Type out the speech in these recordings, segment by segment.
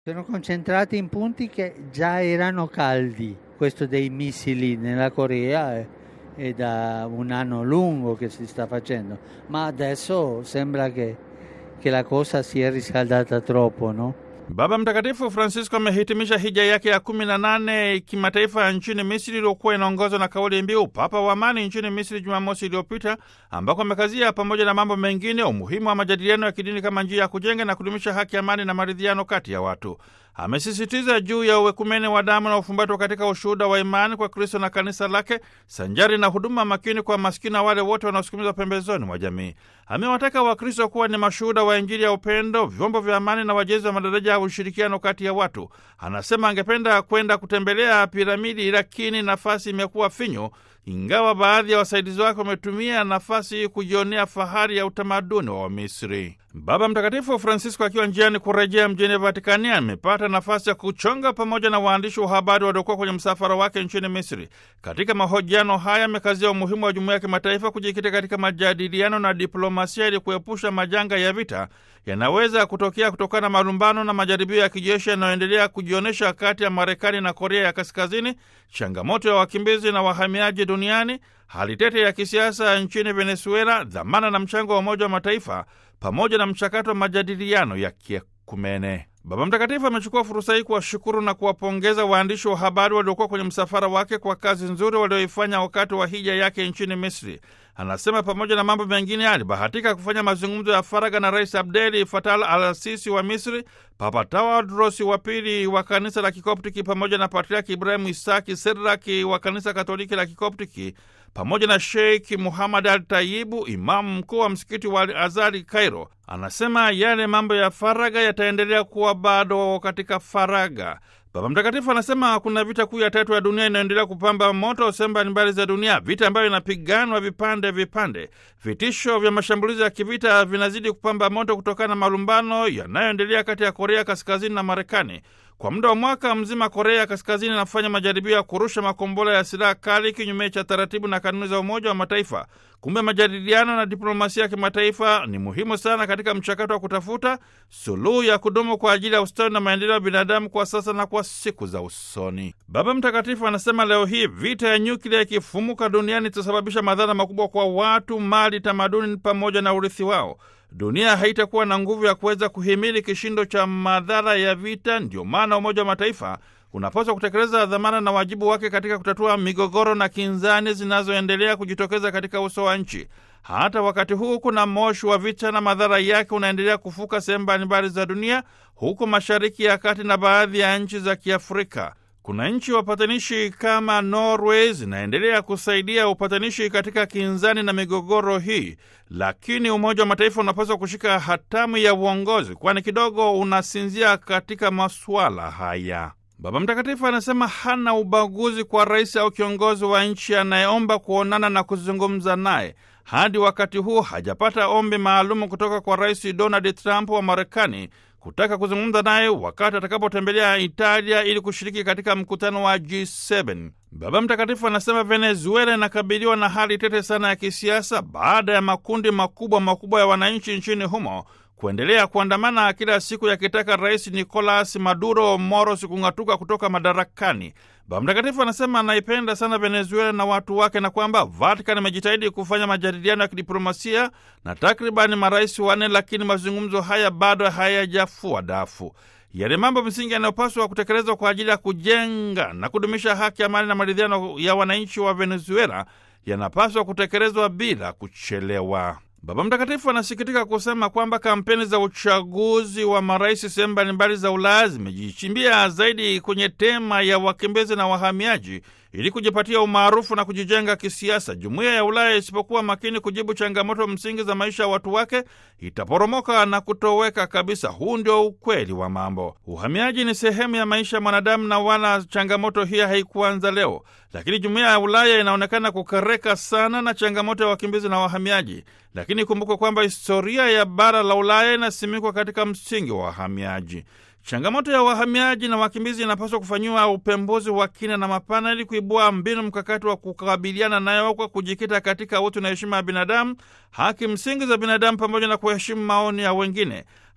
Sono concentrati in punti che già erano caldi, questo dei missili nella Corea è, è da un anno lungo che si sta facendo, ma adesso sembra che, che la cosa si è riscaldata troppo, no? Baba Mtakatifu Francisco amehitimisha hija yake ya kumi na nane kimataifa nchini Misri iliyokuwa inaongozwa na kauli mbiu Papa wa Amani nchini Misri Jumamosi iliyopita, ambako amekazia pamoja na mambo mengine umuhimu wa majadiliano ya kidini kama njia ya kujenga na kudumisha haki, amani na maridhiano kati ya watu. Amesisitiza juu ya uwekumene wa damu na ufumbatwa katika ushuhuda wa imani kwa Kristo na kanisa lake, sanjari na huduma makini kwa maskini na wale wote wanaosukumizwa pembezoni mwa jamii. Amewataka Wakristo kuwa ni mashuhuda wa Injili ya upendo, vyombo vya amani na wajenzi wa madaraja ya ushirikiano kati ya watu. Anasema angependa kwenda kutembelea piramidi, lakini nafasi imekuwa finyu, ingawa baadhi ya wasaidizi wake wametumia nafasi hii kujionea fahari ya utamaduni wa Wamisri. Baba Mtakatifu Francisco akiwa njiani kurejea mjini Vatikani amepata nafasi ya kuchonga pamoja na waandishi wa habari waliokuwa kwenye msafara wake nchini Misri. Katika mahojiano haya amekazia umuhimu wa jumuiya ya kimataifa kujikita katika majadiliano na diplomasia ili kuepusha majanga ya vita yanaweza kutokea kutokana na malumbano na majaribio ya kijeshi yanayoendelea kujionyesha kati ya Marekani na Korea ya Kaskazini, changamoto ya wakimbizi na wahamiaji duniani, hali tete ya kisiasa nchini Venezuela, dhamana na mchango wa Umoja wa Mataifa pamoja na mchakato wa majadiliano ya kiekumene. Baba Mtakatifu amechukua fursa hii kuwashukuru na kuwapongeza waandishi wa habari waliokuwa kwenye msafara wake kwa kazi nzuri walioifanya wakati wa hija yake nchini Misri. Anasema pamoja na mambo mengine, alibahatika kufanya mazungumzo ya faragha na Rais Abdeli Fatal al Sisi wa Misri, Papa Tawadros wa pili wa kanisa la Kikoptiki, pamoja na Patriaki Ibrahimu Isaki Seraki wa kanisa Katoliki la Kikoptiki, pamoja na Sheikh Muhammad al Tayibu, imamu mkuu wa msikiti wa Al Azari Cairo. Anasema yale mambo ya faragha yataendelea kuwa bado katika faragha. Baba Mtakatifu anasema kuna vita kuu ya tatu ya dunia inayoendelea kupamba moto sehemu mbalimbali za dunia, vita ambayo inapiganwa vipande vipande. Vitisho vya mashambulizi ya kivita vinazidi kupamba moto kutokana na malumbano yanayoendelea kati ya Korea Kaskazini na Marekani. Kwa muda wa mwaka mzima, Korea Kaskazini inafanya majaribio ya kurusha makombora ya silaha kali kinyume cha taratibu na kanuni za Umoja wa Mataifa. Kumbe majadiliano na diplomasia ya kimataifa ni muhimu sana katika mchakato wa kutafuta suluhu ya kudumu kwa ajili ya ustawi na maendeleo ya binadamu kwa sasa na kwa siku za usoni. Baba Mtakatifu anasema leo hii vita ya nyuklia ikifumuka duniani itasababisha madhara makubwa kwa watu, mali, tamaduni pamoja na urithi wao. Dunia haitakuwa na nguvu ya kuweza kuhimili kishindo cha madhara ya vita. Ndio maana Umoja wa Mataifa unapaswa kutekeleza dhamana na wajibu wake katika kutatua migogoro na kinzani zinazoendelea kujitokeza katika uso wa nchi. Hata wakati huu kuna moshi wa vita na madhara yake unaendelea kufuka sehemu mbalimbali za dunia, huko Mashariki ya Kati na baadhi ya nchi za Kiafrika. Kuna nchi wapatanishi kama Norway zinaendelea kusaidia upatanishi katika kinzani na migogoro hii, lakini Umoja wa Mataifa unapaswa kushika hatamu ya uongozi, kwani kidogo unasinzia katika masuala haya. Baba Mtakatifu anasema hana ubaguzi kwa rais au kiongozi wa nchi anayeomba kuonana na kuzungumza naye. Hadi wakati huu hajapata ombi maalumu kutoka kwa Rais Donald Trump wa Marekani kutaka kuzungumza naye wakati atakapotembelea Italia ili kushiriki katika mkutano wa G7. Baba Mtakatifu anasema Venezuela inakabiliwa na hali tete sana ya kisiasa baada ya makundi makubwa makubwa ya wananchi nchini humo kuendelea kuandamana kila siku yakitaka Rais Nicolas Maduro Moros kung'atuka kutoka madarakani. Baba Mtakatifu anasema anaipenda sana Venezuela na watu wake na kwamba Vatican imejitahidi kufanya majadiliano ya kidiplomasia na takribani marais wanne, lakini mazungumzo haya bado hayajafua dafu. Yale mambo msingi yanayopaswa kutekelezwa kwa ajili ya kujenga na kudumisha haki, amani na maridhiano ya wananchi wa Venezuela yanapaswa kutekelezwa bila kuchelewa. Baba Mtakatifu anasikitika kusema kwamba kampeni za uchaguzi wa marais sehemu mbalimbali za Ulaya zimejichimbia zaidi kwenye tema ya wakimbizi na wahamiaji ili kujipatia umaarufu na kujijenga kisiasa. Jumuiya ya Ulaya isipokuwa makini kujibu changamoto msingi za maisha ya watu wake itaporomoka na kutoweka kabisa. Huu ndio ukweli wa mambo. Uhamiaji ni sehemu ya maisha ya mwanadamu na wala changamoto hii haikuanza leo, lakini jumuiya ya Ulaya inaonekana kukereka sana na changamoto ya wakimbizi na wahamiaji. Lakini kumbukwe kwamba historia ya bara la Ulaya inasimikwa katika msingi wa wahamiaji. Changamoto ya wahamiaji na wakimbizi inapaswa kufanyiwa upembuzi wa kina na mapana ili kuibua mbinu mkakati wa kukabiliana nayo kwa kujikita katika utu na heshima ya binadamu, haki msingi za binadamu, pamoja na kuheshimu maoni ya wengine.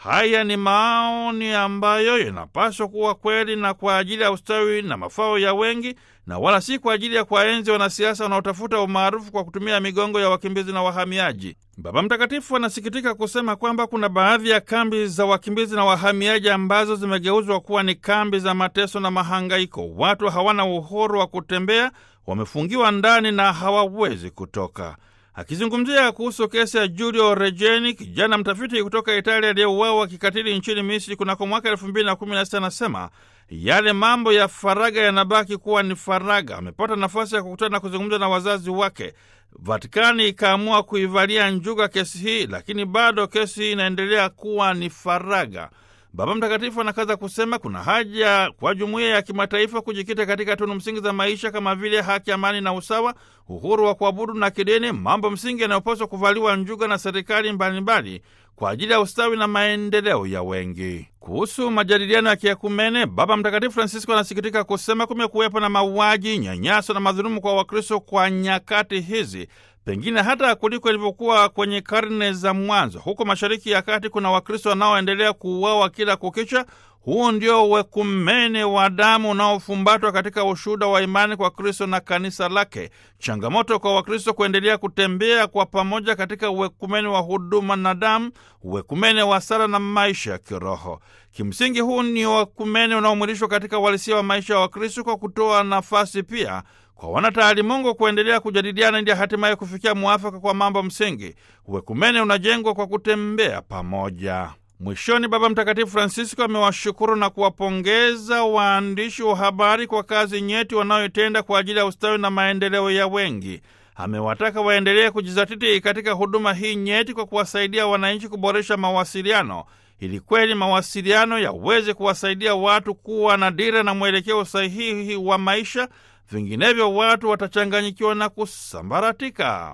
Haya ni maoni ambayo yanapaswa kuwa kweli na kwa ajili ya ustawi na mafao ya wengi na wala si kwa ajili ya kuwaenzi wanasiasa wanaotafuta umaarufu kwa kutumia migongo ya wakimbizi na wahamiaji. Baba Mtakatifu anasikitika kusema kwamba kuna baadhi ya kambi za wakimbizi na wahamiaji ambazo zimegeuzwa kuwa ni kambi za mateso na mahangaiko. Watu hawana uhuru wa kutembea, wamefungiwa ndani na hawawezi kutoka. Akizungumzia kuhusu kesi ya Giulio Regeni, kijana mtafiti kutoka Italia aliyeuawa kikatili nchini Misri kunako mwaka elfu mbili na kumi na sita anasema yale mambo ya faraga yanabaki kuwa ni faraga. Amepata nafasi ya kukutana na kuzungumza na wazazi wake. Vatikani ikaamua kuivalia njuga kesi hii, lakini bado kesi hii inaendelea kuwa ni faraga. Baba Mtakatifu anakaza kusema kuna haja kwa jumuiya ya kimataifa kujikita katika tunu msingi za maisha kama vile haki, amani na usawa, uhuru wa kuabudu na kidini, mambo msingi yanayopaswa kuvaliwa njuga na serikali mbalimbali kwa ajili ya ustawi na maendeleo ya wengi. Kuhusu majadiliano ya kiekumene, Baba Mtakatifu Francisco anasikitika kusema kumekuwepo na mauaji, nyanyaso na madhulumu kwa Wakristo kwa nyakati hizi pengine hata kuliko ilivyokuwa kwenye karne za mwanzo. Huko Mashariki ya Kati kuna Wakristo wanaoendelea kuuawa kila kukicha. Huu ndio wekumene wa damu unaofumbatwa katika ushuhuda wa imani kwa Kristo na kanisa lake. Changamoto kwa Wakristo kuendelea kutembea kwa pamoja katika uwekumene wa huduma na damu, uwekumene wa sala na maisha ya kiroho. Kimsingi, huu ni uwekumene unaomwilishwa katika uhalisia wa maisha ya Wakristo kwa kutoa nafasi pia kwa wanataalimungu kuendelea kujadiliana ili hatimaye kufikia mwafaka kwa mambo msingi. Uwekumene unajengwa kwa kutembea pamoja. Mwishoni, Baba Mtakatifu Francisco amewashukuru na kuwapongeza waandishi wa habari kwa kazi nyeti wanayoitenda kwa ajili ya ustawi na maendeleo ya wengi. Amewataka waendelee kujizatiti katika huduma hii nyeti kwa kuwasaidia wananchi kuboresha mawasiliano ili kweli mawasiliano yaweze kuwasaidia watu kuwa na dira na mwelekeo sahihi wa maisha. Vinginevyo watu watachanganyikiwa na kusambaratika.